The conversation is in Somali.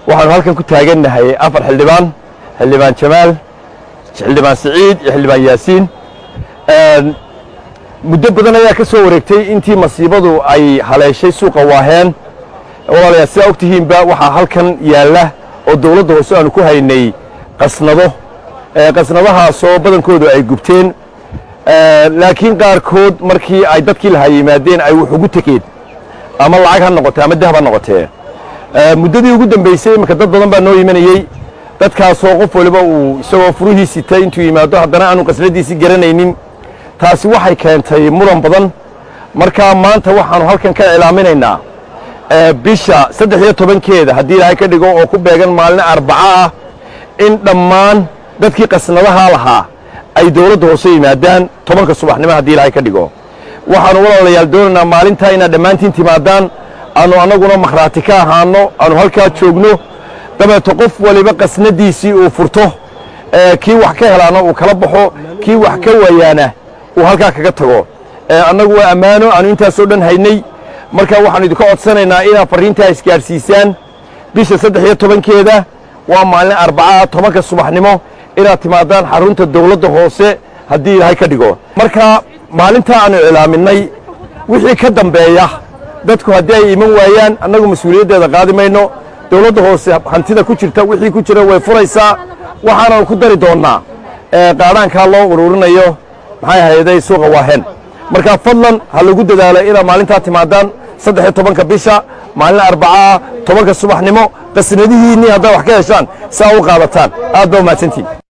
waxaanu halkan ku taagannahay afar xildhibaan xildhibaan jamaal xildhibaan siciid iyo xildhibaan yaasiin muddo badan ayaa ka soo wareegtay intii masiibadu ay haleeshay suuqa waaheen walaalayaa sidaa og tihiinba waxaa halkan yaalla oo dawladda hoose aanu ku haynay qasnado qasnadahaasoo badankoodu ay gubteen laakiin qaarkood markii ay dadkii lahaa yimaadeen ay wax ugu tegeen ama lacag ha noqotee ama dahab ha noqotee muddadii ugu dambaysay iminka dad badan baa noo imanayey dadkaasoo qof waliba uu isagoo furihii sitay intuu yimaado haddana aanu qasnadiisii garanaynin taasi waxay keentay muran badan markaa maanta waxaannu halkan ka iclaaminaynaa bisha saddex iyo tobankeeda haddii ilaahay ka dhigo oo ku beegan maalin arbaco ah in dhammaan dadkii qasnadahaa lahaa ay dawladda hoose yimaadaan tobanka subaxnimo haddii ilaahay ka dhigo waxaannu walaalayaal doonaynaa maalintaa inaad dhammaantiin timaadaan aanu annaguna makhraati ka ahaanno aanu halkaa joogno dabeeto qof waliba qasnadiisii uu furto kii wax ka helaana uu kala baxo kii wax ka waayaana uu halkaa kaga tago annagu waa ammaano aanu intaasoo dhan haynay markaa waxaanu idinka codsanaynaa inaad farriintaa isgaadhsiisaan bisha saddex iyo tobankeeda waa maalin arbacaa tobanka subaxnimo inaad timaadaan xarunta dawladda hoose haddii ilaahay ka dhigo markaa maalintaa aanu iclaaminay wixii ka dambeeya dadku haddii ay iman waayaan annagu mas-uuliyaddeeda qaadi mayno dawladda hoose hantida ku jirta wixii ku jira way furaysaa waxaananu ku dari doonnaa qaadhaankaa loo ururinayo maxay hayday suuqa waaheen markaa fadlan ha lagu dadaalo inaad maalintaa timaadaan saddex iyo tobanka bisha maalin arbacaa tobanka subaxnimo qasnadihiinnii haddaad wax ka heshaan saa u qaadataan aad baa umahadsantiin